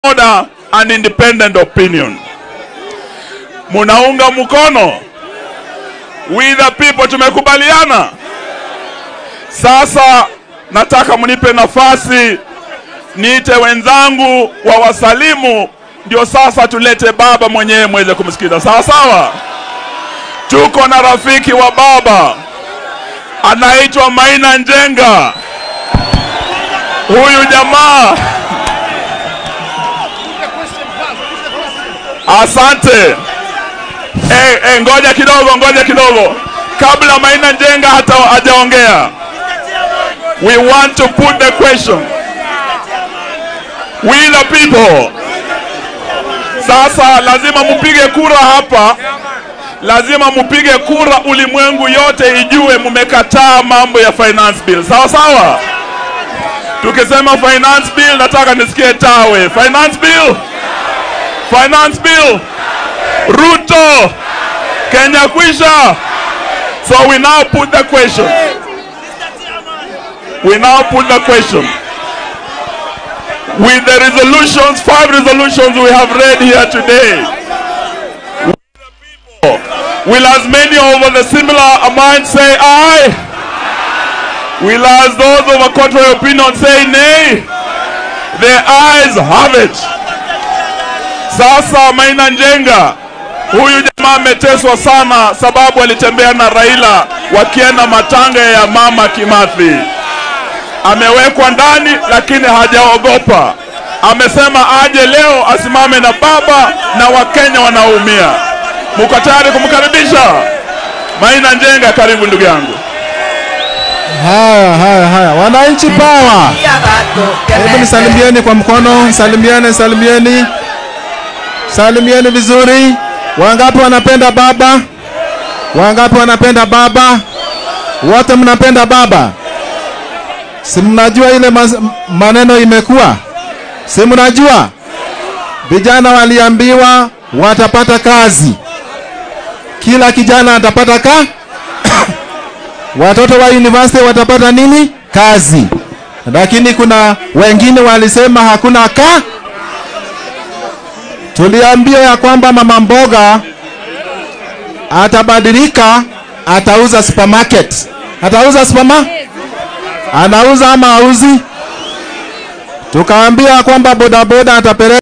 order and independent opinion. Munaunga mkono? We the people tumekubaliana. Sasa nataka mnipe nafasi niite wenzangu wa wasalimu, ndio sasa tulete baba mwenyewe mweze kumsikiza. Sawa sawa. Tuko na rafiki wa baba anaitwa Maina Njenga. Huyu jamaa Asante. Eh, eh, ngoja kidogo, ngoja kidogo, kabla Maina Njenga hata hajaongea, we want to put the question. We the people. Sasa lazima mupige kura hapa, lazima mupige kura, ulimwengu yote ijue mumekataa mambo ya finance bill. Sawa sawa. Tukisema finance bill, nataka nisikie tawe. Finance bill, finance bill. Ruto, Kenya kwisha. So we now put the question. We now put the question. With the resolutions, five resolutions we have read here today, will as many of the similar mind say aye? Will as those of a contrary opinion say nay? The ayes have it. Sasa Maina Njenga, huyu jamaa ameteswa sana sababu alitembea na Raila wakienda matanga ya mama Kimathi. Amewekwa ndani lakini hajaogopa. Amesema aje leo asimame na baba na Wakenya wanaumia. Muko tayari kumkaribisha Maina Njenga? Karibu ndugu yangu. Haya, haya, haya, wananchi pawa, hebu nisalimieni kwa mkono, salimieni, salimieni, salimieni vizuri. Wangapi wanapenda baba? Wangapi wanapenda baba? Wote mnapenda baba? Si mnajua ile mas- maneno imekuwa, si mnajua vijana waliambiwa watapata kazi, kila kijana atapata ka watoto wa university watapata nini? Kazi. Lakini kuna wengine walisema hakuna ka. Tuliambiwa ya kwamba mama mboga atabadilika, atauza supermarket. Atauza superma? Anauza ama auzi? Tukaambia kwamba bodaboda atapeleka